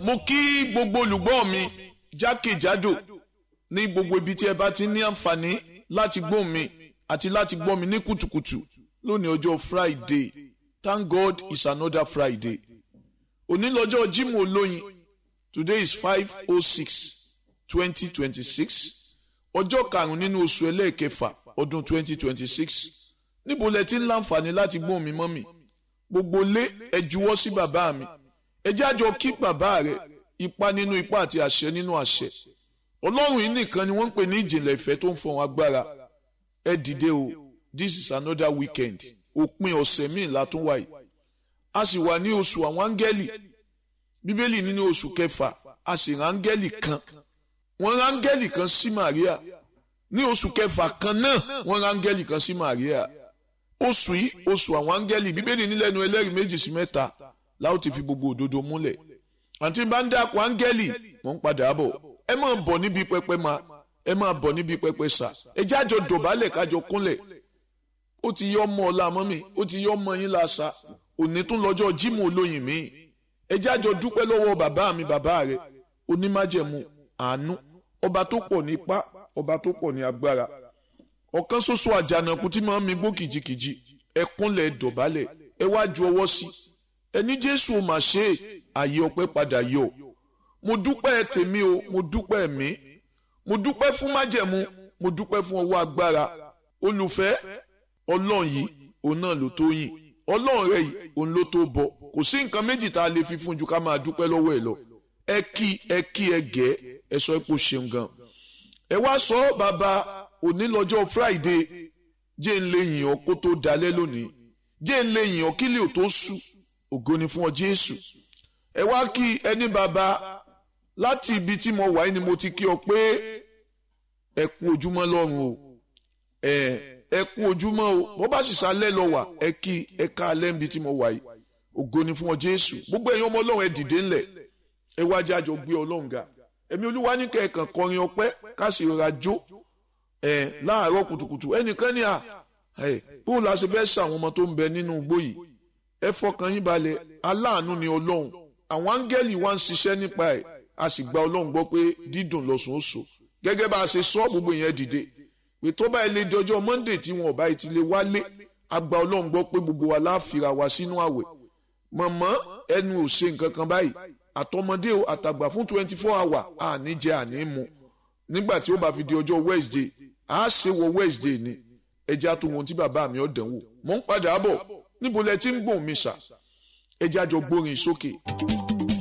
mo kí gbogbo olùgbọ́ mi jákèjádò ní gbogbo ibi tí ẹ bá ti ní àǹfààní láti gbọ́ mi àti láti gbọ́ mi ní kùtùkùtù lónìí ọjọ́ Friday thank God it's another Friday òní lọ́jọ́ Jímọ̀ olóyin today is five oh six twenty twenty six ọjọ́ karùn-ún nínú oṣù ẹlẹ́ẹ̀kẹfà ọdún twenty twenty six níbo lẹ ti ń láǹfààní láti gbọ́ mi mọ́ mi gbogbo lé ẹ juwọ́ sí bàbá mi ẹ jẹ́ àjọ kí bàbá rẹ ipa nínú ipa àti àṣẹ nínú àṣẹ ọlọ́run yìí nìkan ni wọ́n ń pè ní ìjìnlẹ̀ ìfẹ́ tó ń fọ̀hún agbára ẹ dìde o this is another weekend òpin ọ̀sẹ̀ míì látún wáyé a sì wà ní oṣù àwọn áńgẹ́lì bíbélì nínú oṣù kẹfà a sì rán áńgẹ́lì kan wọ́n rán áńgẹ́lì kan sí Màríà ní oṣù kẹfà kan náà wọ́n rán áńgẹ́lì kan sí Màríà oṣù yìí oṣù àwọn áńgẹ́lì bíbélì nílẹ̀nu ẹlẹ́rìí méjì sí mẹ́ta láwọn ti fi gbogbo òdodo múlẹ̀ àti bá ń dákun áńgẹ́lì mò ń padà bọ̀ ẹ máa bọ̀ níbi pẹpẹ máa ẹ máa bọ̀ níbi pẹpẹ sà ẹ jẹ́ àjọ dọ̀bálẹ̀ kájọ kúnlẹ̀ ó ti yọ ọmọ ọ̀la mọ́ mi ó ti yọ ọmọ yín láṣà òní tún lọ́jọ́ Jímọ̀ olóyin mi ẹ jẹ́ àjọ dúpẹ́ lọ́wọ́ bàbá mi bàbá rẹ̀ onímájẹ̀mú àánú ọba tó pọ̀ ní ipá ọba tó pọ̀ ní agbára ọ̀kan ṣoṣo àjànàkú tí máa ń mi gbó kìjikìji ẹ kúnlẹ̀ dọ̀bálẹ̀ ẹ wá ju ọwọ́ sí ẹni Jésù ò mà ṣe àyè ọpẹ́ padà yọ mo dúpẹ́ tèmi o mo dúpẹ́ mi mo dúpẹ́ fún májẹ̀mú mo dúpẹ́ fún ọwọ́ agbára olùfẹ́ ọlọ́run yìí òun náà ló tó yìn ọlọ́run rẹ̀ yìí òun ló tó bọ kò sí nǹkan méjì tá a lè fi fún ju ká máa dúpẹ́ lọ́wọ́ ẹ̀ lọ ẹ kí ẹ kí ẹ gẹ́ ẹ sọ pé ó ṣeun gan ẹ wá sọ bàbá òní lọ́jọ́ Friday jẹ́ ń lè yìn ọ́ kó tó dalẹ́ lónìí jẹ́ ń lè yìn ọ́ kílẹ̀ ò tó sùn ògo ni fún ọ Jésù ẹ wá kí ẹni bàbá láti ibi tí mo wà yìí ni mo ti kí ọ pé ẹ kú ojúmọ́ lọ́run o ẹ ẹ kú ojúmọ́ o bó bá sì sálẹ̀ lọ wà ẹ kí ẹ ká alẹ́ níbi tí mo wà yìí ògo ni fún ọ Jésù gbogbo ẹ̀yin ọmọ Ọlọ́run ẹ dìde ńlẹ̀ ẹ wá jẹ́ àjọ gbé Ọlọ́run ga ẹ̀mí Olúwa ní kẹ̀kàn kọrin ọpẹ́ ká sì rọra jó ẹ láàárọ̀ kùtùkùtù ẹnìkan ní à ẹ bó la ṣe fẹ́ ṣàwọn ọmọ tó ń bẹ nínú igbó yìí ẹ fọkàn yín balẹ̀ aláàánú ni Ọlọ́run àwọn áńgẹ́lì wa ń ṣiṣẹ́ nípa ẹ̀ a sì gba ọlọ́run gbọ́ pé dídùn lọ́sùn ó so gẹ́gẹ́ bá a ṣe sọ gbogbo yẹn dìde pé tó bá ilé di ọjọ́ monday tí wọn ò bá ti lè wálé a gba ọlọ́run gbọ́ pé gbogbo wa láàfìrà wá sínú àwẹ̀ mọ̀mọ́ ẹnu ò ṣe nǹkan kan báyìí àtọmọdé o àtàgbà fún twenty four hour àní jẹ àní mu nígbà tí ó bá fi di ọjọ́ wednesday a ṣe wọ wednesday ni ẹjẹ́ àtúwọ̀n tí bàbá mi ọ̀dàn wò mò ń padà bọ̀ níbo lẹ ti ń gbòǹ mi sà ẹjẹ́ àjọ gbórin sókè.